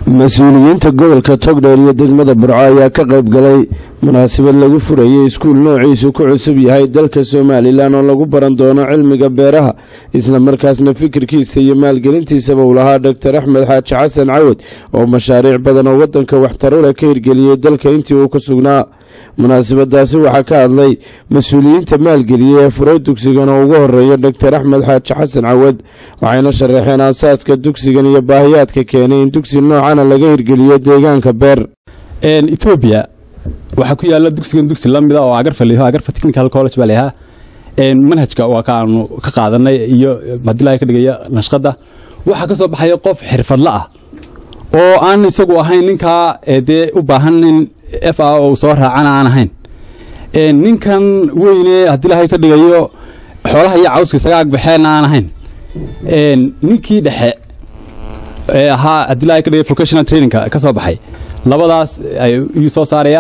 mas-uuliyiinta gobolka togdheer iyo degmada burco ayaa ka qayb galay munaasabad lagu furayay iskuul noociisu ku cusub yahay dalka somalilan oo lagu baran doono cilmiga beeraha isla markaasna fikirkiisa iyo maalgelintiisaba uu lahaa doctor axmed xaaji xasan cawad oo mashaariic badan oo wadanka waxtaro leh ka hirgeliyey dalka intii uu ku sugnaa munaasabadaasi waxaa ka hadlay mas-uuliyiinta maalgeliyey ee furay dugsigan oo ugu horeeya doctor axmed xaaji xasan cawad waxayna sharaxeen aasaaska dugsigan iyo baahiyaadka keenay in dugsi noocana laga hirgeliyo deegaanka beer etoobiya waxaa ku yaala dugsigan dugsi la mida oo agarfa layaho agarfa technical college baa layahaa manhajka waa ka aanu ka qaadanay iyo hadilaa ka dhigaya nashqadda waxaa ka soo baxaya qof xirfadla ah oo aan isagu ahayn ninkaa dee u baahan in f a uu soo raacana aan ahayn ninkan weyne haddii ilaahay ka dhigayo xoolaha iyo cawska isaga agbaxeenna aan ahayn ninkii dhexe ee ahaa haddii ilaahay ka dhigay vocational trainingka ka soo baxay labadaas ayuu soo saaraya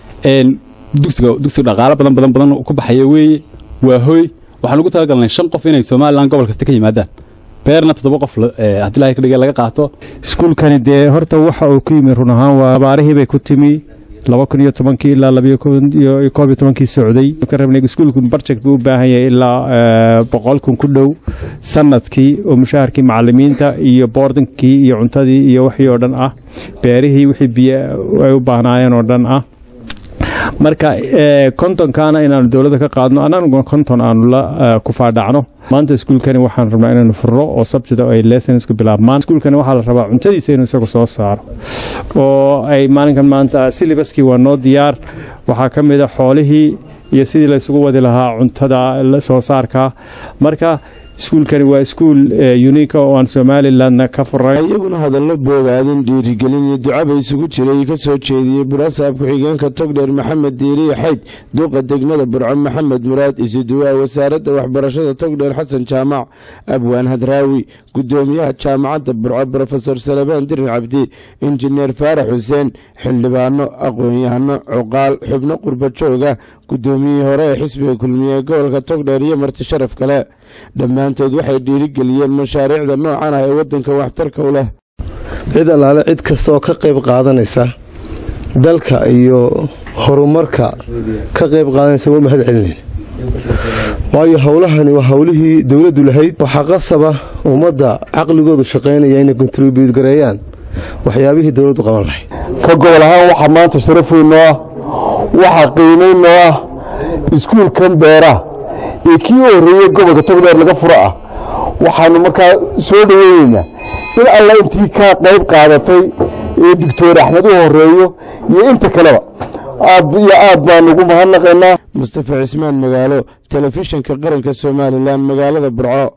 dugsiga dugsiga dhaqaalo badan badan badan ku baxaya weeye waa hoy waxaan ugu talagalnay shan qof inay somalilan gobol kasta ka yimaadaan beerna toddoba qof haddii ilaahay ka dhigay laga qaato iskuulkani dee horta waxa uu ku yimi run ahaan waa abaarihii bay ku timi laba kun iyo tobankii ilaa labayo koob iyo tobankii socday ka rabnay iskuulku barjek buu u baahan yahay ilaa boqol kun ku dhow sanadkii oo mushaharkii macalimiinta iyo boordinkii iyo cuntadii iyo wixii oo dhan ah beerihii wixii biyo ay u baahnaayeen oo dhan ah marka kontonkaana inaanu dowladda ka qaadno annaguna konton aanu la kufaadhacno maanta iskuulkani waxaan rabnaa inaanu furro oo sabtida ay lessonsku bilaabmaan iskuulkani waxaa la rabaa cuntadiisa inuu isagu soo saaro oo ay maalinkan maanta silibaskii waa noo diyaar waxaa ka mid a xoolihii iyo sidii laysugu wadi lahaa cuntada soo saarka marka iskuulkani waa iskuul unika oo aan somalilandna ka furay iyaguna hadallo boogaadin dhiirigelin iyo ducaba isugu jiray ka soo jeediyey burasaab ku-xigeenka togdheer maxamed diiriye xayd duuqa degmada burco maxamed muraad isuduwaa wasaaradda waxbarashada togdheer xasan jaamac abwaan hadraawi gudoomiyaha jaamacadda burco brofesor salebaan dirin cabdi injineer faarax xuseen xildhibaano aqoon-yahano cuqaal xubno qurba jooga gudoomiyihii hore ee xisbiga kulmiye ee gobolka togdheer iyo marti sharaf kale dhammaantood waxay dhiirigeliyeen mashaariicda noocan ah ee waddanka waxtarka u leh cid allaale cid kasta oo ka qayb qaadanaysa dalka iyo horumarka ka qayb qaadanaysa waa mahad celinayn waayo howlahani waa howlihii dowladdu lahayd waxaa qasaba ummadda caqligoodu shaqaynaya inay kontribuut gareeyaan waxyaabihii dowladdu qaban lahayd ka gobol ahaan waxaa maanta sharaf weyn noo ah waxaa qiimayn noo ah iskuulkan beeraha ee kii u horreeyey gobolka togdheer laga furo ah waxaanu markaa soo dhoweyneynaa in alla intii ka qayb qaadatay ee doctor axmed u horeeyo iyo inta kaleba aad iyo aad baanu ugu mahadnaqaynaa mustafa cismaan magaalo telefishinka qaranka somalilan magaalada burco